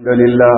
الحمد لله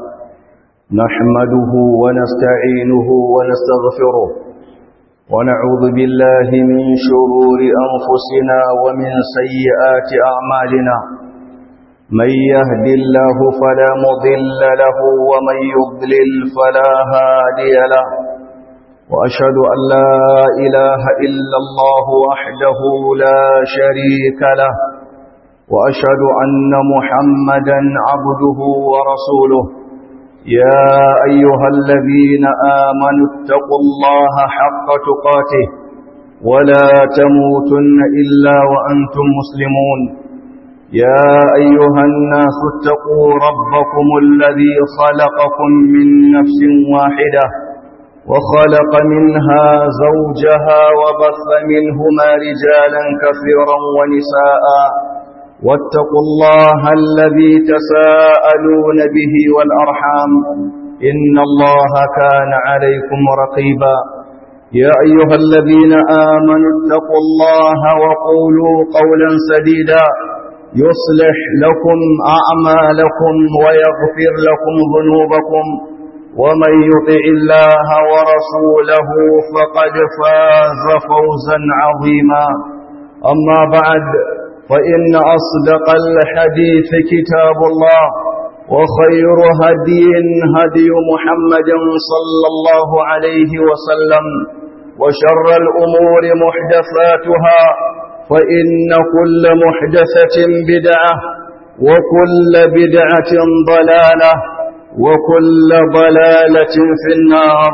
نحمده ونستعينه ونستغفره ونعوذ بالله من شرور أنفسنا ومن سيئات أعمالنا من يهد الله فلا مضل له ومن يضلل فلا هادي له وأشهد أن لا إله إلا الله وحده لا شريك له وأشهد أن محمدا عبده ورسوله يا أيها الذين آمنوا اتقوا الله حق تقاته ولا تموتن إلا وأنتم مسلمون يا أيها الناس اتقوا ربكم الذي خلقكم من نفس واحدة وخلق منها زوجها وبث منهما رجالا كثيرا ونساء واتقوا الله الذي تساءلون به والأرحام إن الله كان عليكم رقيبا يا أيها الذين آمنوا اتقوا الله وقولوا قولا سديدا يصلح لكم أعمالكم ويغفر لكم ذنوبكم ومن يطع الله ورسوله فقد فاز فوزا عظيما أما بعد فإن أصدق الحديث كتاب الله وخير هدي هدي محمد صلى الله عليه وسلم وشر الأمور محدثاتها فإن كل محدثة بدعة وكل بدعة ضلالة وكل ضلالة في النار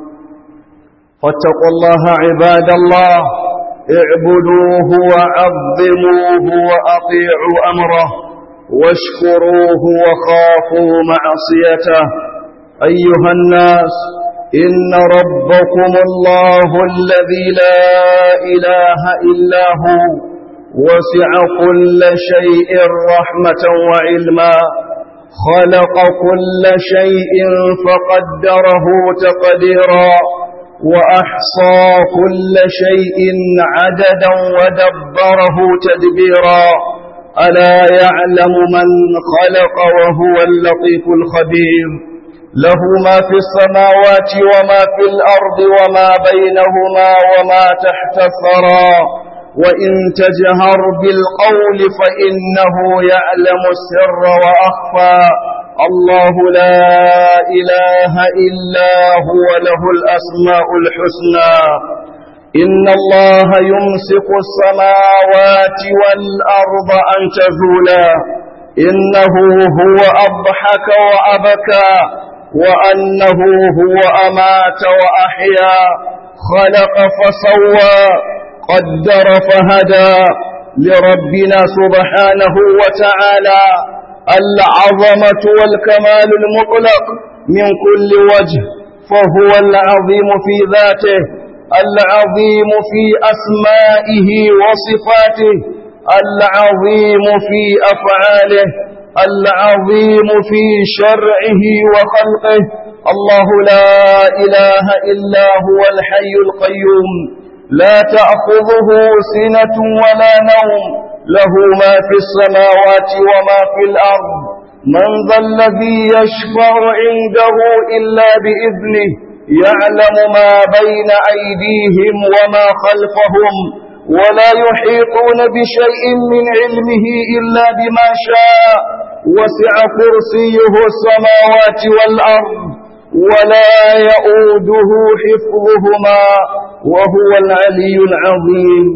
فاتقوا الله عباد الله اعبدوه وعظموه وأطيعوا أمره واشكروه وخافوا معصيته أيها الناس إن ربكم الله الذي لا إله إلا هو وسع كل شيء رحمة وعلما خلق كل شيء فقدره تقديرا وأحصى كل شيء عددا ودبره تدبيرا ألا يعلم من خلق وهو اللطيف الخبير له ما في السماوات وما في الأرض وما بينهما وما تحت الثرى وإن تجهر بالقول فإنه يعلم السر وأخفى الله لا إله إلا هو له الأسماء الحسنى إن الله يمسك السماوات والأرض أن تزولا إنه هو أضحك وأبكى وأنه هو أمات وأحيا خلق فسوى قدر فهدى لربنا سبحانه وتعالى العظمة والكمال المطلق من كل وجه فهو العظيم في ذاته العظيم في أسمائه وصفاته العظيم في أفعاله العظيم في شرعه وخلقه الله لا إله إلا هو الحي القيوم لا تأخذه سنة ولا نوم له ما في السماوات وما في الأرض من ذا الذي يشفع عنده إلا بإذنه يعلم ما بين أيديهم وما خلفهم ولا يحيطون بشيء من علمه إلا بما شاء وسع كرسيه السماوات والأرض ولا يؤوده حفظهما وهو العلي العظيم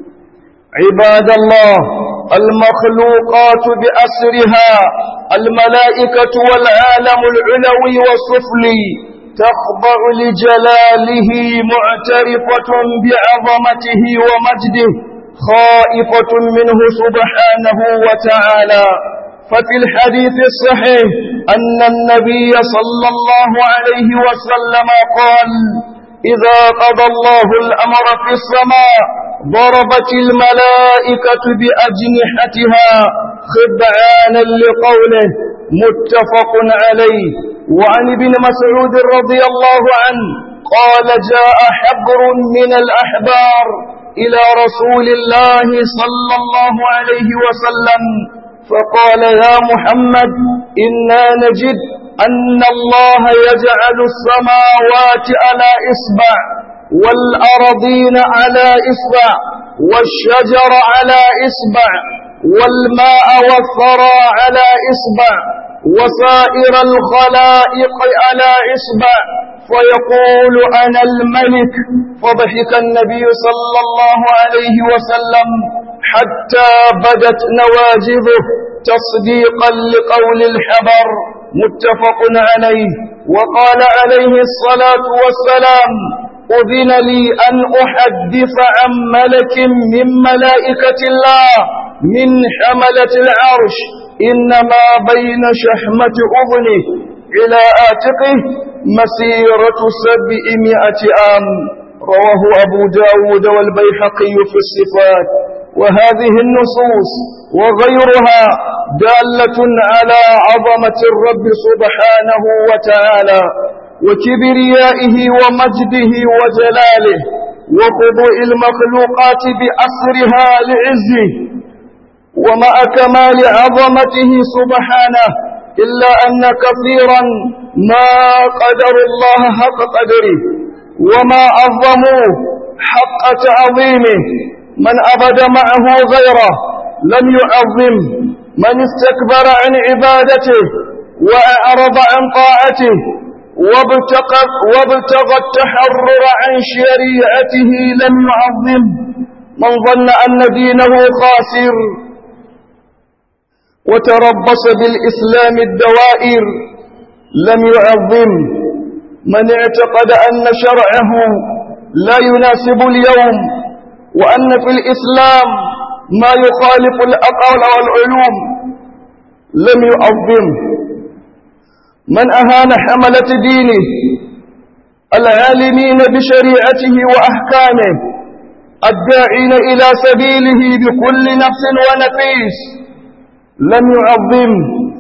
عباد الله المخلوقات بأسرها الملائكة والعالم العلوي والسفلي تخضع لجلاله معترفة بعظمته ومجده خائفة منه سبحانه وتعالى ففي الحديث الصحيح أن النبي صلى الله عليه وسلم قال إذا قضى الله الأمر في السماء ضربت الملائكة بأجنحتها خبعانا لقوله متفق عليه وعن ابن مسعود رضي الله عنه قال جاء حبر من الأحبار إلى رسول الله صلى الله عليه وسلم فقال يا محمد إنا نجد أن الله يجعل السماوات على إصبع والأرضين على إصبع والشجر على إصبع والماء والثرى على إصبع وسائر الخلائق على إصبع فيقول أنا الملك فضحك النبي صلى الله عليه وسلم حتى بدت نواجذه تصديقا لقول الحبر متفق عليه وقال عليه الصلاة والسلام أذن لي أن أحدث عن ملك من ملائكة الله من حملة العرش إنما بين شحمة أذنه إلى آتقه مسيرة سبعمائة عام رواه أبو داود والبيحقي في الصفات وهذه النصوص وغيرها دالة على عظمة الرب سبحانه وتعالى وكبريائه ومجده وجلاله وخضوع المخلوقات بأسرها لعزه ومع كمال عظمته سبحانه إلا أن كثيرا ما قدر الله حق قدره وما عظموه حق تعظيمه من أبد معه غيره لم يعظم من استكبر عن عبادته وأعرض عن طاعته وابتغى, وابتغى التحرر عن شريعته لم يعظم من ظن أن دينه خاسر وتربص بالإسلام الدوائر لم يعظم من اعتقد أن شرعه لا يناسب اليوم وأن في الإسلام ما يخالف الأقوال والعلوم لم يعظم من أهان حملة دينه العالمين بشريعته وأحكامه الداعين إلى سبيله بكل نفس ونفيس لم يعظم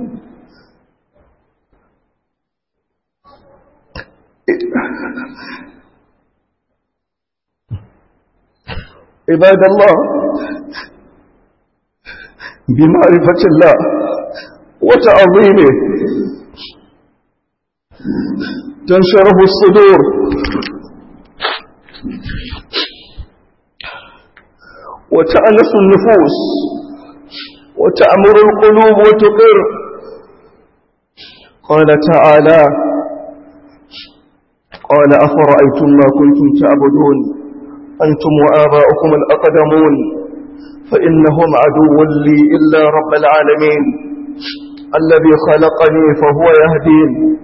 عباد الله بمعرفة الله وتعظيمه تنشره الصدور وتأنس النفوس وتأمر القلوب وتقر قال تعالى قال أفرأيتم ما كنتم تعبدون أنتم وآباؤكم الأقدمون فإنهم عدو لي إلا رب العالمين الذي خلقني فهو يهدين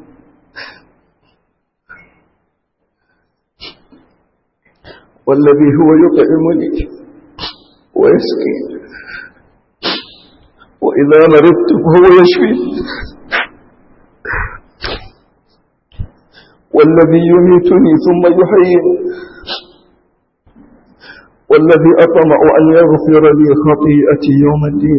والذي هو يطعمني ويسقي وإذا مرضت فهو يشفي والذي يميتني ثم يحييني والذي أطمع أن يغفر لي خطيئتي يوم الدين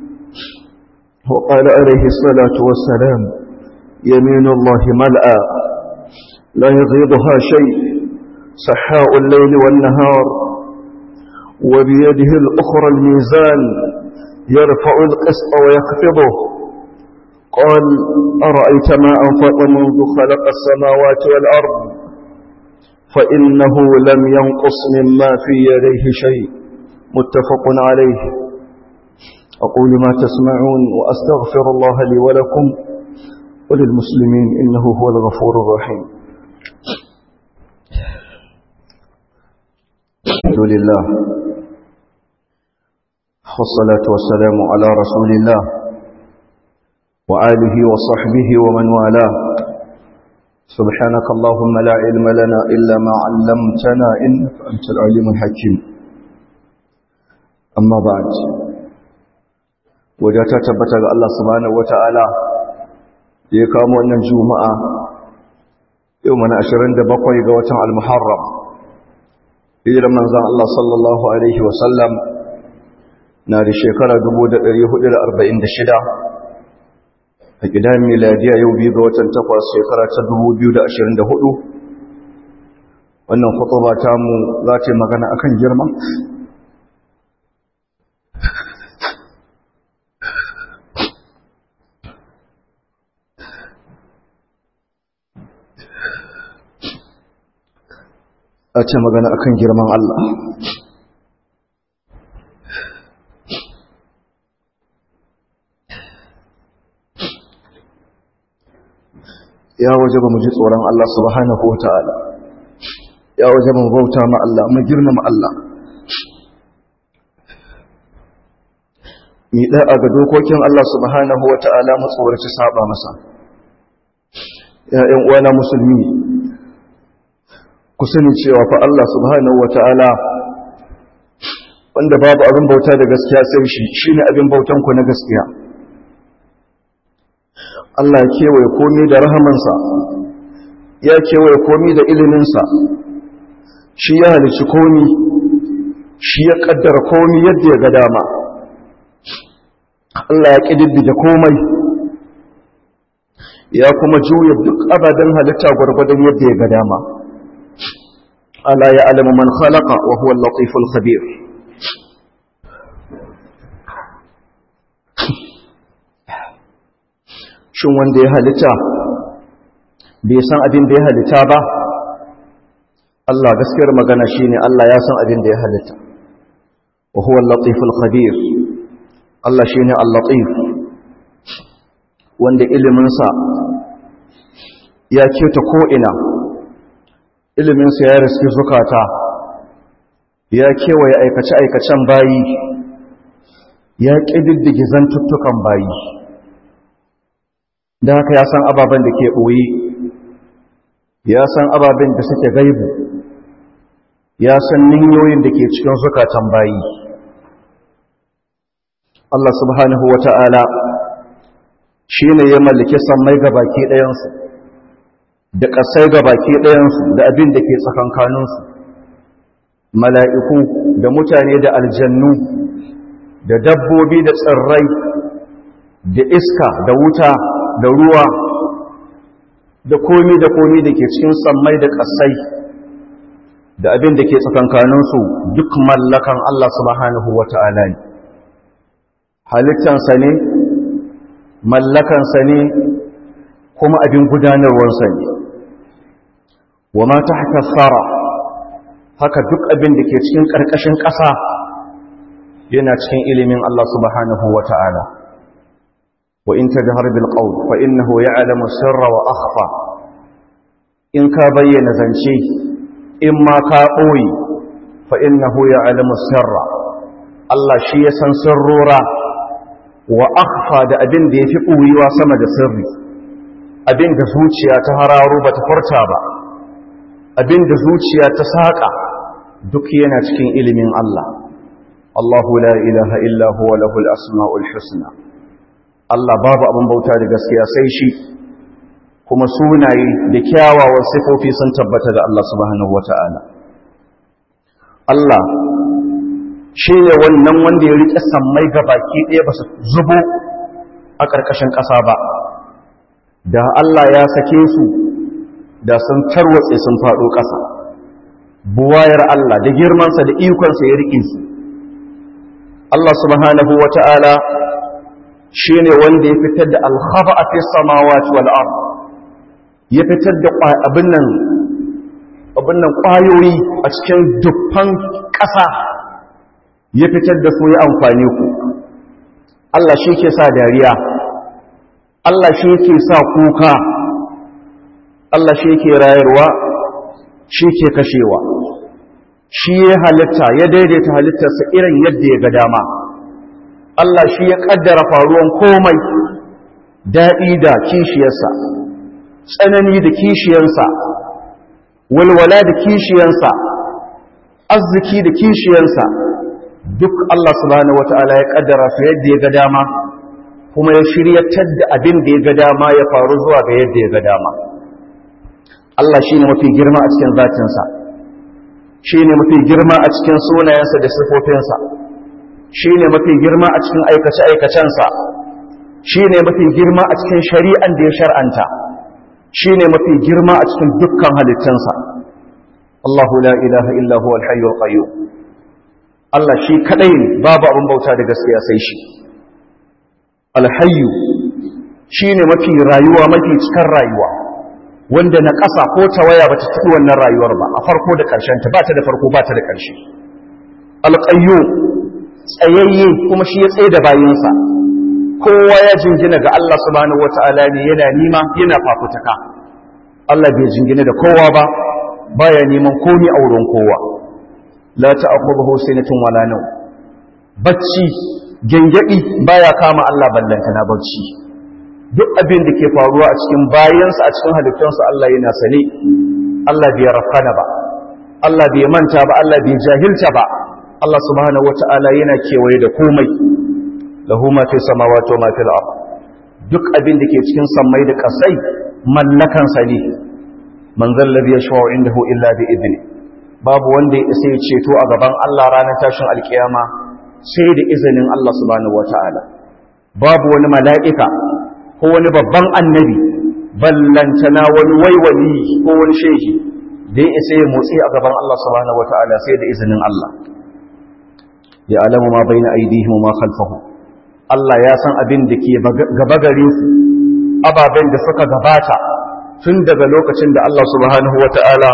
وقال عليه الصلاة والسلام يمين الله ملأى لا يغيضها شيء سحاء الليل والنهار وبيده الأخرى الميزان يرفع القسط ويخفضه قال أرأيت ما أنفق منذ خلق السماوات والأرض فإنه لم ينقص مما في يديه شيء متفق عليه أقول ما تسمعون وأستغفر الله لي ولكم وللمسلمين إنه هو الغفور الرحيم الحمد لله والصلاة والسلام على رسول الله وآله وصحبه ومن والاه سبحانك اللهم لا علم لنا إلا ما علمتنا إنك أنت العليم الحكيم أما بعد وجاءت تبتغ الله سبحانه وتعالى يقام أن الجمعة يومنا أشرين دبقوا يقوة المحرم إلى من ذا الله صلى الله عليه وسلم نار شكرا دبود اليهود الأربعين دشدا a gidan miladiya yau biyu ga watan takwas shekara ta 2024 wannan khutuba ta mu za ta yi magana akan girma a ce magana akan girman Allah ya waje ba mu ji tsoron Allah subhanahu wa ta'ala ya waje ba mu bauta ma Allah mu girmama Allah mi ɗaya ga dokokin Allah subhanahu wa ta'ala mu tsoraci saba masa ‘ya'yan uwana musulmi ku sani cewa fa Allah subhanahu wa ta'ala wanda babu abin bauta da gaskiya sai shi shi ne abin bautanku na gaskiya Allah ya kewaye komi da rahamansa ya kewaye komi da iliminsa shi ya halici komi shi ya kaddara komi yadda ya ga dama Allah ya ƙididdige komai ya kuma juya duk abadan halitta gwargwadon yadda ya ga dama ala ya alamu man khalaqa wa huwa al-latiful khabir shin wanda ya halitta bai san abin da ya halitta ba Allah gaskiyar magana shine Allah ya san abin da ya halitta wa huwa al-latiful khabir Allah shine al-latif wanda ilimin sa ya keta ko ina ilimin sa ya riski zukata ya kewaye aikace aikacen bayi ya kididdige zantuttukan bayi da haka ya san ababen da ke ɓoye ya san ababen da suke gaibu ya san ninyoyin da ke cikin zukatan bayi Allah subhanahu wa ta'ala shi ne ya mallaki sammai ga baki ɗayansu da ƙasai ga baki ɗayansu da abin da ke tsakankaninsu mala'iku da mutane da aljannu da dabbobi da tsirrai da iska da wuta da ruwa da komi da komi da ke cikin sammai da ƙasai da abin da ke tsakankaninsu duk mallakan Allah subhanahu wa ta'ala ne halittansa ne mallakansa ne kuma abin gudanarwarsa ne wa ma ta haka tsara haka duk abin da ke cikin ƙarƙashin ƙasa yana cikin ilimin Allah subhanahu wa ta'ala وإن تجهر بالقول فإنه يعلم السر وأخفى إن كبين زنشي إما كأوي فإنه يعلم السر الله شيء سنسرورا وأخفى دا أبن دي في قوي وسمد سري أبن دا زوجيا تهرارو بتفرتا با أبن دا زوجيا تساقا دكينا تكين إلمين الله الله لا إله إلا هو له الأسماء الحسنى Allah babu abin bauta da gaskiya sai shi kuma sunaye da kyawawan sifofi sun tabbata da Allah subhanahu wata'ala Allah shi ne wannan wanda ya riƙe sammai ga baki ɗaya ba su zubo a ƙarƙashin ƙasa ba da Allah ya sake su da sun tarwatse sun faɗo ƙasa buwayar Allah da girmansa da ikonsa ya riƙe su Allah subhanahu wata'ala shi ne wanda ya fitar da alhaba a fi samawati wal'ar ya fitar da abin nan ƙwayoyi a cikin dubban ƙasa ya fitar da su ya amfani ku Allah shi ke sa dariya Allah shi ke sa kuka Allah shi ke rayarwa shi ke kashewa shi ya halitta ya daidaita halittarsa irin yadda ya ga dama Allah shi ya kaddara faruwan komai daɗi da kishiyarsa tsanani da kishiyarsa walwala da kishiyarsa arziki da kishiyarsa duk Allah subhanahu wata'ala ya kaddara su yadda ya ga dama kuma ya shiryatar da abin da ya ga dama ya faru zuwa ga yadda ya ga dama Allah shi ne mafi girma a cikin zatinsa shi ne mafi girma a cikin sunayensa da sifofinsa shi ne mafi girma a cikin aikace-aikacensa shi ne mafi girma a cikin shari'an da ya shar'anta shi ne mafi girma a cikin dukkan halittansa Allahu la ilaha illa huwa al-hayyul qayyum Allah shi kadai ne babu abin bauta da gaskiya sai shi al-hayyu shine mafi rayuwa mafi cikin rayuwa wanda na ƙasa ko tawaya ba ta taɓi wannan rayuwar ba a farko da ƙarshen ta ba ta da farko ba ta da ƙarshe alƙayyo tsayayye kuma shi ya tsaye da bayinsa kowa ya jingina ga Allah subhanahu wata'ala ne yana nima yana fafutuka Allah bai jingina da kowa ba baya neman komi a wurin kowa la ta'khudhuhu sinatun wala naw bacci gengedi baya kama Allah ballanta na bacci duk abin da ke faruwa a cikin bayansa a cikin halittunsa Allah yana sane Allah bai rafkana ba Allah bai manta ba Allah bai jahilta ba Allah subhanahu wata'ala yana kewaye da komai lahu ma fi samawati wa ma fil ard duk abin da ke cikin sammai da kasai mallakan sa ne man zallabi yashfa'u indahu illa bi idni babu wanda ya isa ya ceto a gaban Allah ranar tashin alkiyama sai da izinin Allah subhanahu wata'ala babu wani mala'ika ko wani babban annabi ballantana wani waiwali ko wani shehi da ya isa ya motsi a gaban Allah subhanahu wata'ala sai da izinin Allah ya alamu ma bai na aidihim ma khalfahu Allah ya san abin da ke gaba gare su ababen da suka gabata tun daga lokacin da Allah subhanahu wata'ala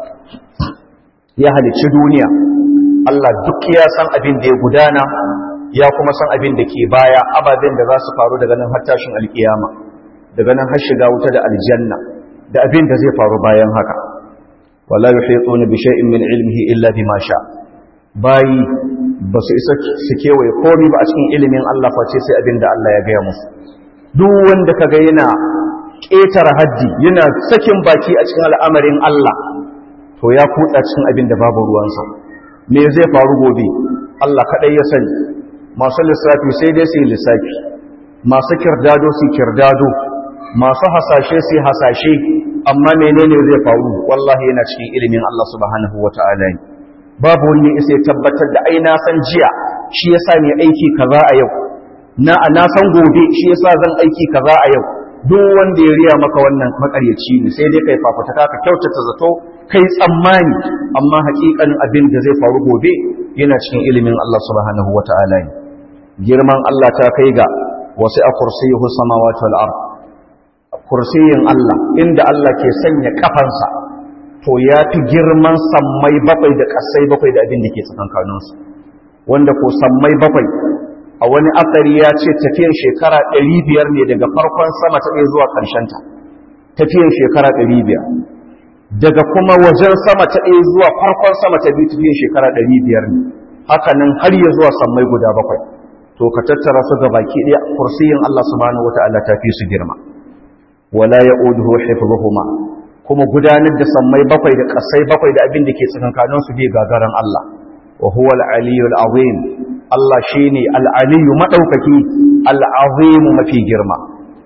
ya halicci duniya Allah duk ya san abin da ya gudana ya kuma san abin da ke baya ababen da za su faru daga nan har tashin alkiyama daga nan har shiga wuta da aljanna da abin da zai faru bayan haka wala yuhituna bi shay'in min ilmihi illa bima sha bayi ba su isa su kewaye komai ba a cikin ilimin Allah face sai abin da Allah ya gaya musu duk wanda kaga yana ƙetare haddi yana sakin baki a cikin al'amarin Allah to ya kutsa cikin abin da babu ruwansa me zai faru gobe Allah kaɗai ya sani masu lissafi sai dai su yi lissafi masu kirdado su kirdado masu hasashe su hasashe amma menene zai faru wallahi yana cikin ilimin Allah subhanahu wata'ala ne babu wani isa ya tabbatar da ai na san jiya shi yasa ne aiki kaza a yau na na san gobe shi yasa zan aiki kaza a yau duk wanda ya riya maka wannan makaryaci ne sai dai kai fafuta ka kyautata zato kai tsammani amma hakikanin abin da zai faru gobe yana cikin ilimin Allah subhanahu wata'ala ne girman Allah ta kai ga wasu a kursiyuhu samawati wal ard kursiyin Allah inda Allah ke sanya kafansa to ya fi girman sammai bakwai da kasai bakwai da abin da ke tsakankaninsu wanda ko sammai bakwai a wani asari ya ce tafiyar shekara 500 ne daga farkon sama ta ɗaya zuwa ƙarshenta tafiyar shekara 500 daga kuma wajen sama ta ɗaya zuwa farkon sama ta biyu tafiyar shekara 500 ne haka nan har ya zuwa sammai guda bakwai to ka tattara su ga baki ɗaya kursiyin Allah subhanahu wata'ala ta fi su girma wala ya'uduhu hifdhuhuma kuma gudanar da sammai bakwai da ƙasai bakwai da abin da ke tsakankanin su bai gagaran Allah wa huwa al-aliyyul azim Allah shine al-aliyyu madaukaki al-azim mafi girma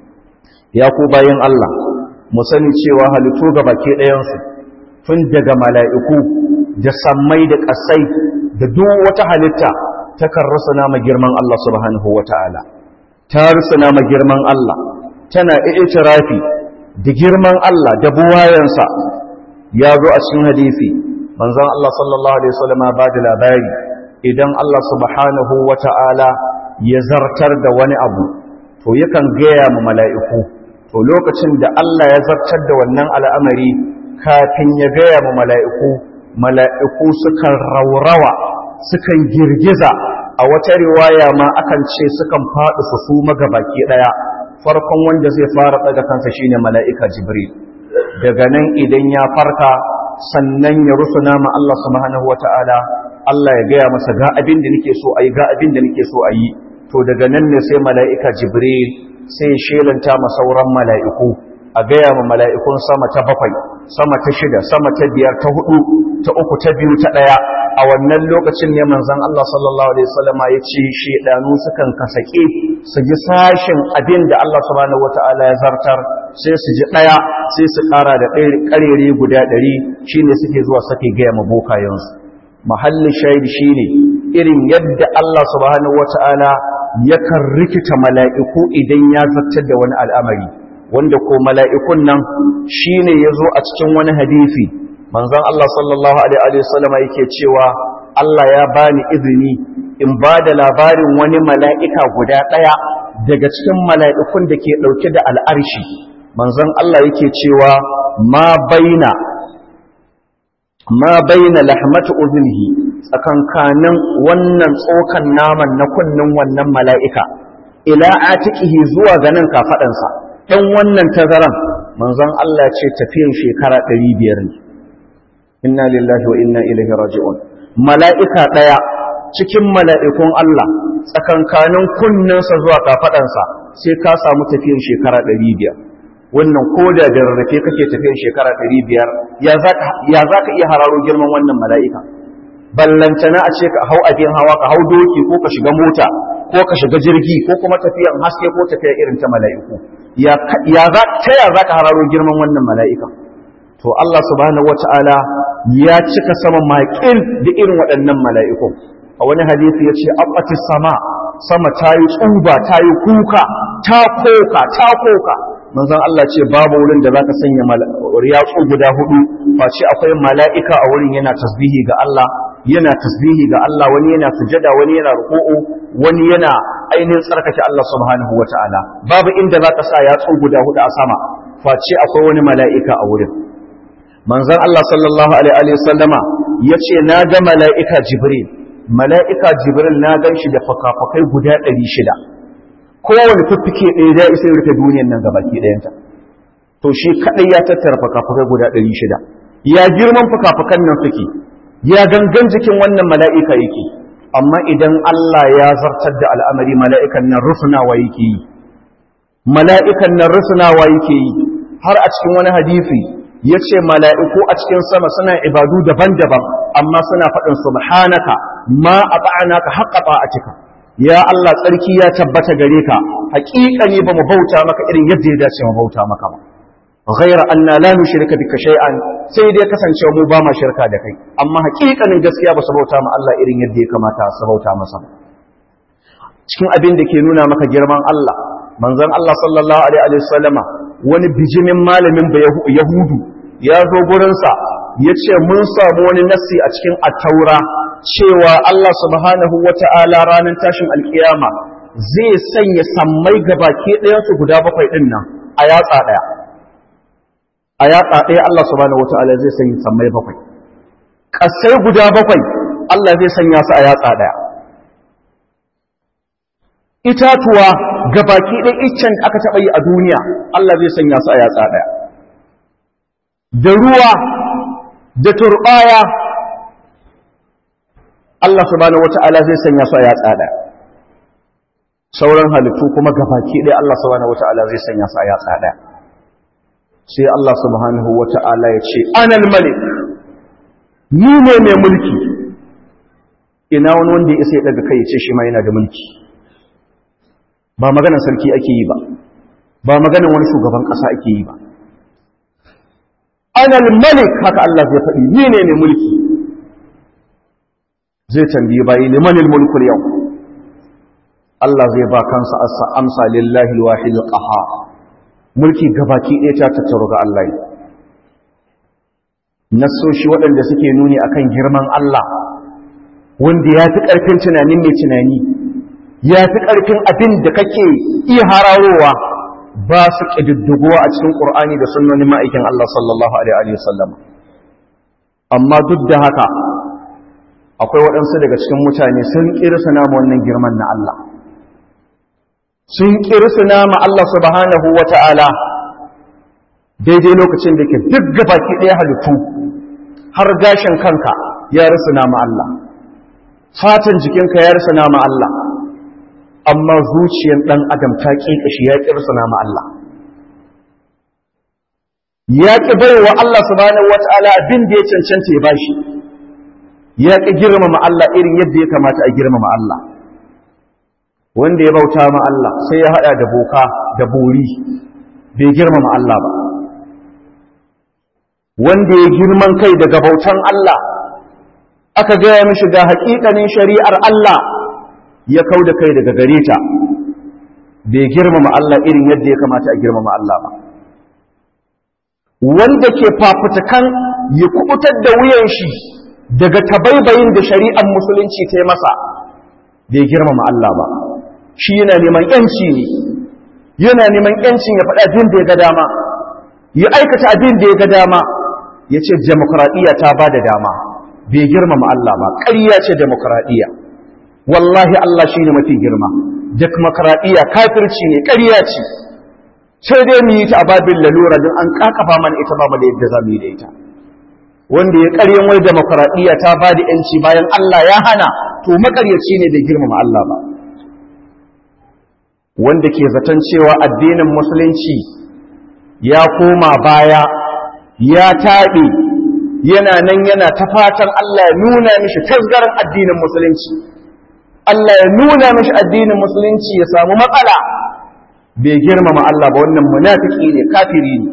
ya ku bayan Allah mu sani cewa halittu ga baki ɗayan su tun daga mala'iku da sammai da ƙasai da duk wata halitta takan rusuna ma girman Allah subhanahu wata'ala ta rusuna ma girman Allah tana i'tirafi da girman Allah da buwayansa ya zo a cikin hadisi manzon Allah sallallahu alaihi wasallam ba da labari idan Allah subhanahu wata'ala ya zartar da wani abu to yakan gaya ma mala'iku to lokacin da Allah ya zartar da wannan al'amari kafin ya gaya ma mala'iku mala'iku sukan raurawa sukan girgiza a wata riwaya ma akan ce sukan faɗi su su magabaki ɗaya farkon wanda zai fara ɗaga kansa shine mala'ika jibril daga nan idan ya farka sannan ya rusuna ma Allah subhanahu wata'ala Allah ya gaya masa ga abin da nake so ayi ga abin da nake so ayi to daga nan ne sai mala'ika jibril sai shelanta ma sauran mala'iku a gaya ma mala'ikun sama ta bakwai sama ta shida sama ta biyar ta hudu ta uku ta biyu ta ɗaya a wannan lokacin ne manzon Allah sallallahu alaihi wasallama ya ce shedanu sukan kasake su ji sashin abin da Allah subhanahu wataala ya zartar sai su ji ɗaya sai su ƙara da ƙarere guda ɗari shine suke zuwa sake gaya ma bokayensu mahallin shahid shine irin yadda Allah subhanahu wataala yakan rikita mala'iku idan ya zartar da wani al'amari wanda ko mala'ikun nan shine yazo a cikin wani hadisi manzon Allah sallallahu alaihi wasallam yake cewa Allah ya bani izini in ba da labarin wani mala'ika guda ɗaya daga cikin mala'ikun da ke ɗauke da al'arshi manzon Allah yake cewa ma baina ma baina lahmatu udhnihi tsakankanin wannan tsokan naman na kunnin wannan mala'ika ila atiqihi zuwa ganin kafadansa dan wannan tazaran manzon Allah ce tafiyan shekara 500 ne inna lillahi wa inna ilaihi raji'un mala'ika daya cikin mala'ikun Allah tsakankanin kunninsa zuwa kafadansa sai ka samu tafiyan shekara 500 wannan koda da rarrafe kake tafiyan shekara 500 ya zaka ya zaka iya hararo girman wannan mala'ika ballantana a ce ka hau abin hawa ka hau doki ko ka shiga mota ko ka shiga jirgi ko kuma tafiyan haske ko tafiya irin ta mala'iku ya za ta ya za ka hararo girman wannan mala'ika to Allah subhanahu wata'ala ya cika sama maƙil da irin waɗannan mala'iku a wani hadisi ya ce abbati sama sama ta yi tsuba ta yi kuka ta koka ta koka manzon Allah ce babu wurin da zaka sanya yatsu guda hudu face akwai mala'ika a wurin yana tasbihi ga Allah yana tasbihi ga Allah wani yana sujada wani yana ruku'u wani yana ainihin tsarkake Allah subhanahu wata'ala babu inda zaka sa yatsu guda hudu a sama face akwai wani mala'ika a wurin manzon Allah sallallahu alaihi wasallama yace na ga mala'ika Jibril mala'ika Jibril na gan shi da fakafakai guda 600 kowane fiffike ɗaya da isa rufe duniyar nan gabaki ɗayanta to shi kaɗai ya tattara fakafakai guda 600 ya girman fakafakan nan suke ya gangan jikin wannan mala'ika yake amma idan Allah ya zartar da al'amari mala'ikan nan rusunawa yake yi mala'ikan nan rusunawa yake yi har a cikin wani hadisi ya ce mala'iku a cikin sama suna ibadu daban-daban amma suna faɗin subhanaka ma a ba'anaka haƙa ba'atika ya Allah tsarki ya tabbata gare ka haƙiƙa ne ba mu bauta maka irin yadda ya dace mu bauta maka ba ghaira anna la nushrika bika shay'an sai dai kasance mu ba ma shirka da kai amma haƙiƙanin gaskiya ba su bauta ma Allah irin yadda ya kamata su bauta masa cikin abin da ke nuna maka girman Allah manzon Allah sallallahu alaihi wa sallama wani bijimin malamin ba yahudu ya zo gurinsa ya ce mun samu wani nassi a cikin attaura cewa Allah subhanahu wa ta'ala ranar tashin alkiyama zai sanya sammai gabaki ɗayansu guda bakwai ɗin nan a yatsa ɗaya a yatsa ɗaya Allah subhanahu wa ta'ala zai sanya sammai bakwai ƙasai guda bakwai Allah zai sanya su a yatsa ɗaya itatuwa gabaki ɗaya iccen aka taɓa yi a duniya Allah zai sanya su a yatsa ɗaya da ruwa da turɓaya Allah subhanahu wata'ala zai sanya su a yatsa ɗaya sauran halittu kuma gabaki ɗaya Allah subhanahu wata'ala zai sanya su a yatsa ɗaya sai Allah subhanahu wata'ala ya ce anal malik ni ne mai mulki ina wani wanda ya isa ya daga kai ya ce shi ma yana da mulki ba maganar sarki ake yi ba ba maganar wani shugaban ƙasa ake yi ba anal malik haka Allah zai faɗi ni ne mai mulki zai tambayi bayi limanil mulkul yau Allah zai ba kansa amsa lillahi alwahid alqahar mulki gabaki ɗaya ta tattaro ga Allah nasoshi waɗanda suke nuni akan girman Allah wanda ya fi ƙarfin tunanin mai tunani ya fi ƙarfin abin da kake iya hararowa ba su ƙididdigowa a cikin ƙur'ani da sunnonin ma'aikin Allah sallallahu Alaihi wasallam amma duk da haka akwai waɗansu daga cikin mutane sun ƙirsa nama wannan girman na Allah sun ƙirsa nama Allah subhanahu wa ta'ala daidai lokacin da ke duk gabaki ɗaya halittu har gashin kanka ya rasa nama Allah fatan jikinka ya rasa nama Allah amma zuciyar ɗan adam ta ƙiƙashi ya ƙi rusuna ma Allah ya ƙi baiwa Allah subhanahu wata'ala abin da ya cancanta ya bashi ya ƙi girmama Allah irin yadda ya kamata a girmama Allah wanda ya bauta ma Allah sai ya haɗa da boka da bori bai girmama Allah ba wanda ya girman kai daga bautan Allah aka gaya mishi ga haƙiƙanin shari'ar Allah ya kau da kai daga gare ta bai girmama Allah irin yadda ya kamata a girmama Allah ba wanda ke fafutukan ya kubutar da wuyan shi daga tabaibayin da shari'ar musulunci ta yi masa bai girmama Allah ba shi yana neman yanci ne yana neman yancin ya faɗa jin da ya ga dama ya aikata abin da ya ga dama ya ce demokradiyya ta ba da dama bai girmama Allah ba ƙarya ce demokradiyya wallahi Allah shi ne mafi girma demokradiyya kafirci ne ƙarya ce sai dai mu yi ta ababin lalura don an ƙaƙafa mana ita ba mu da yadda za mu yi da ita wanda ya ƙaryan wai demokradiyya ta ba da ‘yanci bayan Allah ya hana to makaryaci ne da girmama Allah ba wanda ke zaton cewa addinin musulunci ya koma baya ya taɓe yana nan yana ta fatan Allah ya nuna mishi tasgarin addinin musulunci Allah ya nuna mishi addinin musulunci ya samu matsala bai girmama Allah ba wannan munafiki ne kafiri ne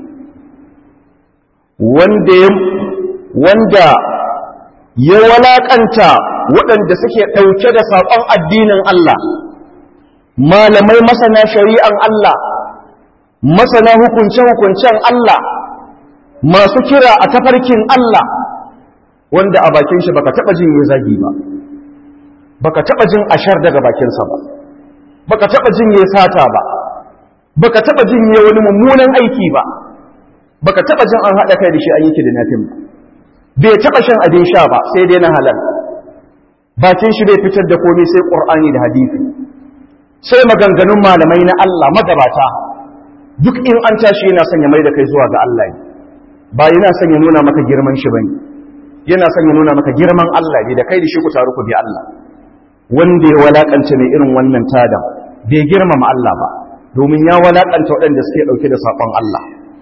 wanda ya wanda ya walakanta waɗanda suke ɗauke da saƙon addinin Allah malamai masana shari'an Allah masana hukunce-hukuncen Allah masu kira a tafarkin Allah wanda a bakin shi baka taɓa jin ya zagi ba baka taɓa jin ashar daga bakinsa ba baka taɓa jin ya sata ba baka taɓa jin ya wani mummunan aiki ba baka taɓa jin an haɗa kai da shi an yi kidnapping ba bai taɓa shan abin sha ba sai dai na halal bakin shi bai fitar da komai sai ƙur'ani da hadisi sai maganganun malamai na Allah magabata duk in an tashi yana son ya mai da kai zuwa ga Allah ba yana son ya nuna maka girman shi bane yana son ya nuna maka girman Allah ne da kai da shi ku taru ku bi Allah wanda ya walakanta mai irin wannan tada bai girmama Allah ba domin ya walakanta waɗanda suke ɗauke da saƙon Allah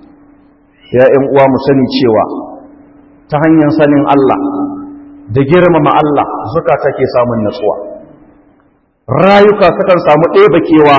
ya ƴan uwa mu sani cewa ta hanyar sanin Allah da girmama Allah zukata ke samun natsuwa rayuka sukan samu ɗeba kewa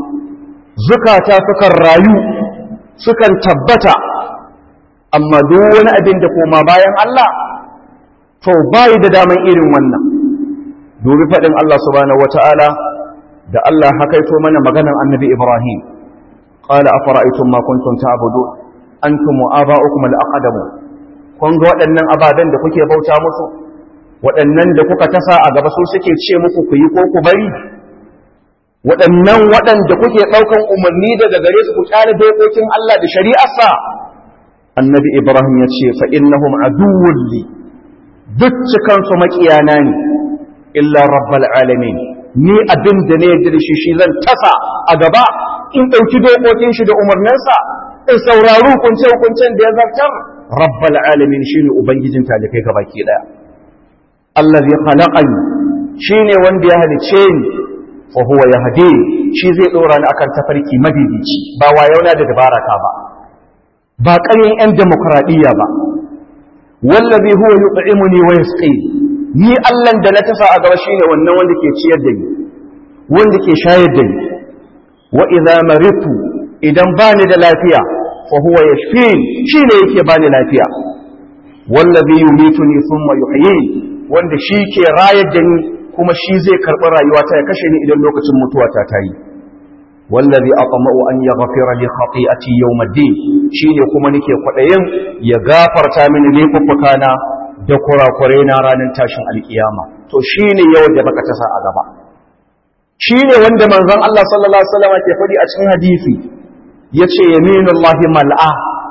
zukata sukan rayu sukan tabbata amma duk wani abin da koma bayan Allah to bayi da daman irin wannan dubi faɗin Allah subhanahu wata'ala da Allah hakaito mana maganar annabi Ibrahim qala afara'aytum ma kuntum ta'budun antum wa aba'ukum al-aqdamu kun ga waɗannan ababen da kuke bauta musu waɗannan da kuka tasa a gaba su suke ce muku ku yi ko ku bari waɗannan waɗanda kuke ɗaukan umarni daga gare su ku kyale dokokin Allah da shari'arsa annabi Ibrahim ya ce fa innahum aduwwun li duk cikan su makiyana ne illa rabbal alamin ni abin da ne yadda shi shi zan tasa a gaba in ɗauki dokokin shi da umarninsa in saurari hukunce hukuncen da ya zartar rabbal alamin shine ubangijin talikai gabaki daya allazi khalaqani shine wanda ya halice ni fa huwa yahdi shi zai dora ni akan tafarki madidici ba wayauna da dabaraka ba ba ƙaryan yan demokradiyya ba wallazi huwa yut'imuni wa yasqi ni Allah da na tasa a gaba shine wannan wanda ke ciyar da ni wanda ke shayar da ni wa idza maritu idan bani da lafiya fa huwa yashfin shine yake bani lafiya wallazi yumituni thumma yuhyin wanda shi ke rayar da ni kuma shi zai karɓi rayuwata ya kashe ni idan lokacin mutuwata ta yi wallazi atma'u an yaghfira li khati'ati yawm ad-din shine kuma nake kwadayin ya gafarta mini laifuffukana da kurakurai na ranar tashin alkiyama to shine yau da baka tasa a gaba shine wanda manzon Allah sallallahu alaihi wasallam ke faɗi a cikin hadisi yace yaminullahi mal'a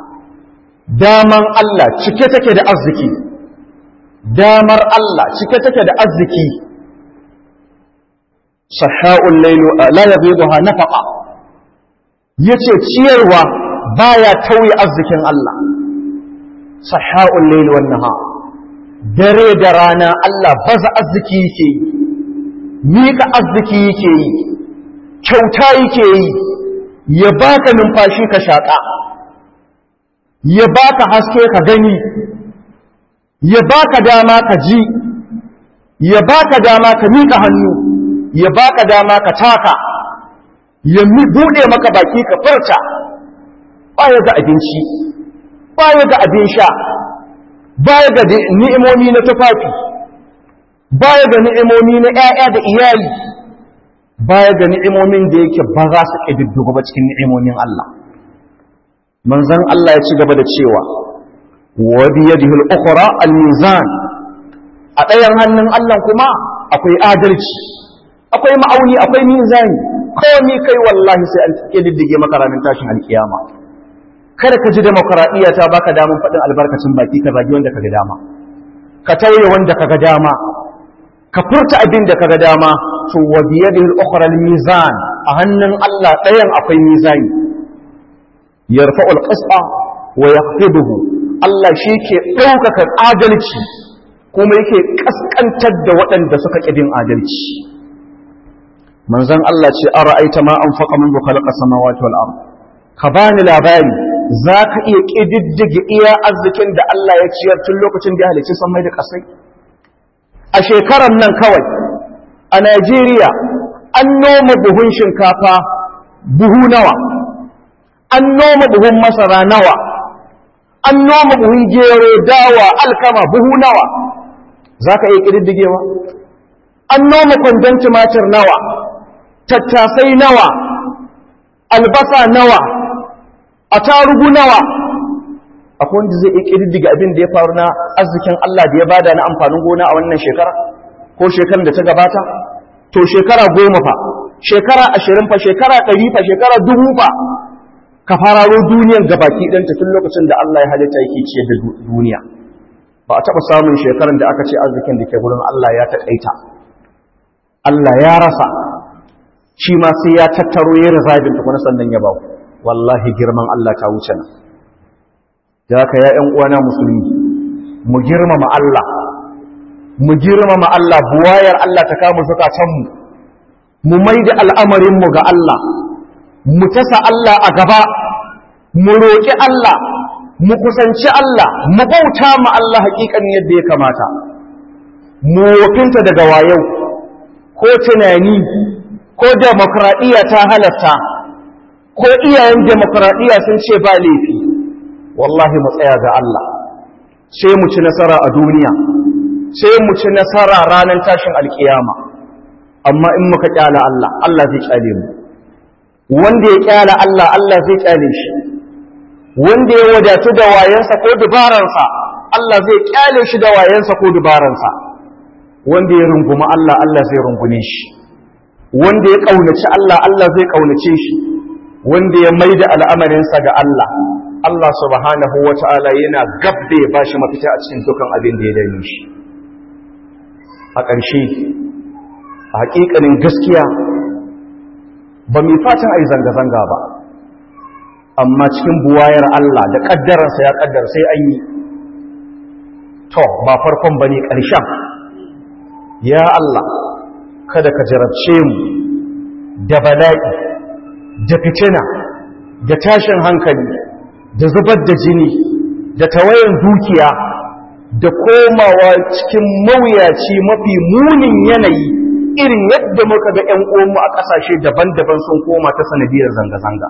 daman Allah cike take da arziki damar Allah cike take da arziki saha'ul lailu la yaghiduha nafaqa yace ciyarwa baya tauye arzikin Allah saha'ul lailu wan nahar dare da rana Allah baza arziki yake yi mika arziki yake yi kyauta yake yi ya baka numfashi ka shaka ya baka haske ka gani ya baka dama ka ji ya baka dama ka mika hannu ya baka dama ka taka ya bude maka baki ka furta baya ga abinci baya ga abin sha baya ga ni'imomi na tufafi baya ga ni'imomi na ƴaƴa da iyali baya ga ni'imomin da yake ba za su ƙididdigo ba cikin ni'imomin Allah manzon Allah ya ci gaba da cewa wa biyadihi al-ukhra al-mizan a ɗayan hannun Allah kuma akwai adalci akwai ma'auni akwai mizani komai kai wallahi sai an diddige maka ranar tashin alkiyama kada ka ji demokradiyya ta baka damar faɗin albarkacin baki ka zagi wanda ka ga dama ka tauye wanda ka ga dama ka furta abin da ka ga dama to wa biyadihi al-ukhra al-mizan a hannun Allah ɗayan akwai mizani yarfa'u al-qis'a wa yaqtibuhu Allah shi ke ɗaukaka adalci kuma yake kaskantar da waɗanda suka ƙidin adalci manzon Allah ce an ra'aita ma an faƙa min khalaqa samawati wal ard ka bani labari zaka iya ƙididdige iya arzikin da Allah ya ciyar tun lokacin da ya halicci sammai da ƙasai a shekarar nan kawai a Najeriya an noma buhun shinkafa buhu nawa an noma buhun masara nawa an noma buhun gero dawa alkama buhu nawa za ka iya ƙididdigewa an noma kwandon tumatir nawa tattasai nawa albasa nawa a tarugu nawa akwai wanda zai iya ƙididdiga abin da ya faru na arzikin Allah da ya bada na amfanin gona a wannan shekara ko shekarar da ta gabata to shekara goma fa shekara ashirin fa shekara ɗari fa shekara dubu fa ka fararo duniyar gabaki ɗanta tun lokacin da Allah ya halitta yake ciyar da duniya ba a taɓa samun shekarar da aka ce arzikin da ke gurin Allah ya taƙaita Allah ya rasa shi ma sai ya tattaro ya rizabin tukuna sannan ya baku wallahi girman Allah ta wuce nan da haka ya ƴan uwana musulmi mu girmama Allah mu girmama Allah buwayar Allah ta kama zukatanmu mu mai da al'amarinmu ga Allah mu tasa Allah a gaba mu roƙi Allah mu kusanci Allah mu bauta ma Allah haƙiƙan yadda ya kamata mu wakinta daga wayau ko tunani ko demokradiyya ta halatta ko iyayen demokradiyya sun ce ba laifi wallahi mu tsaya ga Allah sai mu ci nasara a duniya sai mu ci nasara ranar tashin alkiyama amma in muka kyala Allah Allah zai kyale mu wanda ya kyala Allah Allah zai kyale shi wanda ya wadatu da wayansa ko dubaransa Allah zai kyale shi da wayansa ko dubaransa wanda ya rungumi Allah Allah zai rungume shi wanda ya kaunaci Allah Allah zai kaunace shi wanda ya maida al'amarinsa ga Allah Allah subhanahu wata'ala yana gab da ya bashi mafita a cikin dukan abin da ya dame shi a ƙarshe a haƙiƙanin gaskiya ba mai fatan a yi zanga-zanga ba amma cikin buwayar Allah da ƙaddararsa ya ƙaddar sai an yi to ba farkon ba ne ƙarshen ya Allah kada ka jarabce mu da bala'i da fitina da tashin hankali da zubar da jini da tawayen dukiya da komawa cikin mawuyaci mafi munin yanayi irin yadda muka ga 'yan uwanmu a ƙasashe daban-daban sun koma ta sanadiyar zanga-zanga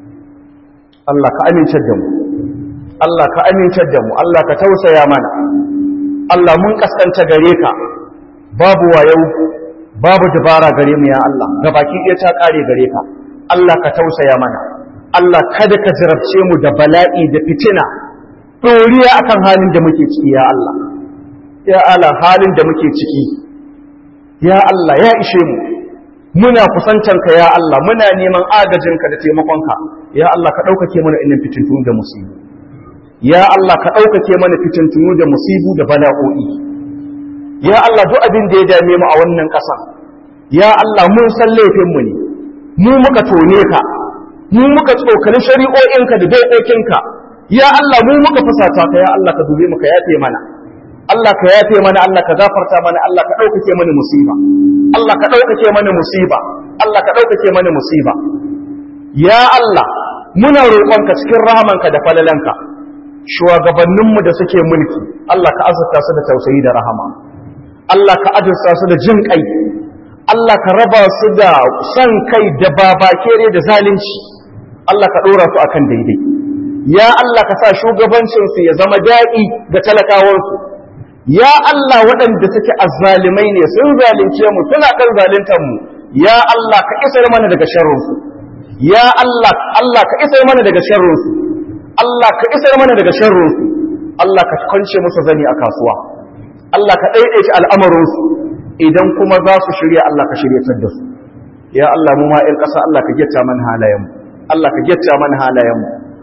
Allah ka amincar da mu Allah ka amincar da mu Allah ka tausaya mana Allah mun kaskanta gare ka babu wayau babu dabara gare mu ya Allah gabaki ɗaya ta ƙare gare ka Allah ka tausaya mana Allah kada ka jarabce mu da bala'i da fitina ɗoriya akan halin da muke ciki ya Allah ya Allah halin da muke ciki ya Allah ya ishe mu muna kusantanka ya Allah muna neman agajinka da taimakonka ya Allah ka ɗaukake mana innan fitintunu da musibu ya Allah ka ɗaukake mana fitintunu da musibu da bala'o'i ya Allah duk abin da ya dame mu a wannan ƙasa ya Allah mun san laifinmu ne mu muka tone ka mu muka tsokani shari'o'inka da dokokinka ya Allah mu muka fusata ka ya Allah ka dube mu ka yafe mana Allah ka yafe mana Allah ka gafarta mana Allah ka ɗaukake mana musiba Allah ka ɗaukake mana musiba Allah ka ɗaukake mana musiba ya Allah muna roƙonka cikin rahamanka da falalanka shugabanninmu da suke mulki Allah ka azurta su da tausayi da rahama Allah ka azurta su da jin kai Allah ka raba su da son kai da babakere da zalunci Allah ka ɗora su akan daidai ya Allah ka sa shugabancinsu ya zama daɗi ga talakawansu ya Allah waɗanda suke azzalimai ne sun zalunce mu suna kan zaluntar mu ya Allah ka isar mana daga sharrinsu ya Allah Allah ka isar mana daga sharrinsu Allah ka isar mana daga sharrinsu Allah ka kwance musu zani a kasuwa Allah ka ɗaiɗaita al'amarinsu idan kuma za su shirya Allah ka shiryatar da su ya Allah mu ma 'yan ƙasa Allah ka gyatta mana halayenmu Allah ka gyatta mana halayenmu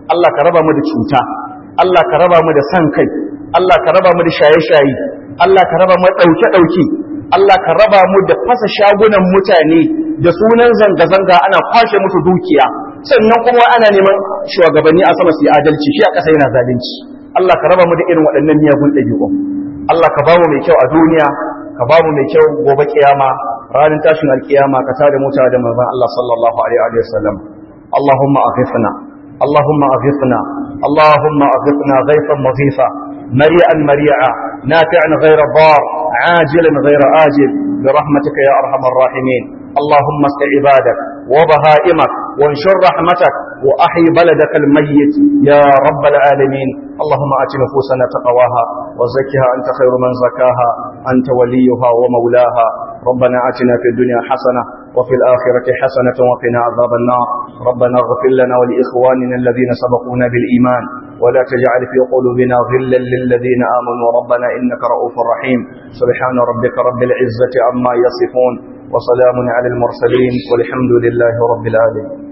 Allah ka raba mu da cuta Allah ka raba mu da san kai Allah ka raba mu da shaye-shaye Allah ka raba mu da ɗauke-ɗauke Allah ka raba mu da fasa shagunan mutane da sunan zanga-zanga ana kwashe musu dukiya sannan kuma ana neman shugabanni a sama su yi adalci shi a ƙasa yana zalunci Allah ka raba mu da irin waɗannan miyagun ɗabi'u Allah ka bamu mai kyau a duniya ka bamu mai kyau gobe kiyama ranar tashin alkiyama ka tada mota da manzon Allah sallallahu alaihi wa sallam Allahumma aghithna Allahumma aghithna Allahumma aghithna ghaythan maghitha مريئا مريعا نافعا غير ضار عاجلا غير آجل برحمتك يا أرحم الراحمين اللهم اسق عبادك وبهائمك وانشر رحمتك وأحي بلدك الميت يا رب العالمين اللهم آت نفوسنا تقواها وزكها أنت خير من زكاها أنت وليها ومولاها ربنا آتنا في الدنيا حسنة وفي الآخرة حسنة وقنا عذاب النار ربنا اغفر لنا ولإخواننا الذين سبقونا بالإيمان ولا تجعل في قلوبنا غلا للذين آمنوا ربنا إنك رؤوف رحيم سبحان ربك رب العزة عما يصفون وسلام على المرسلين والحمد لله رب العالمين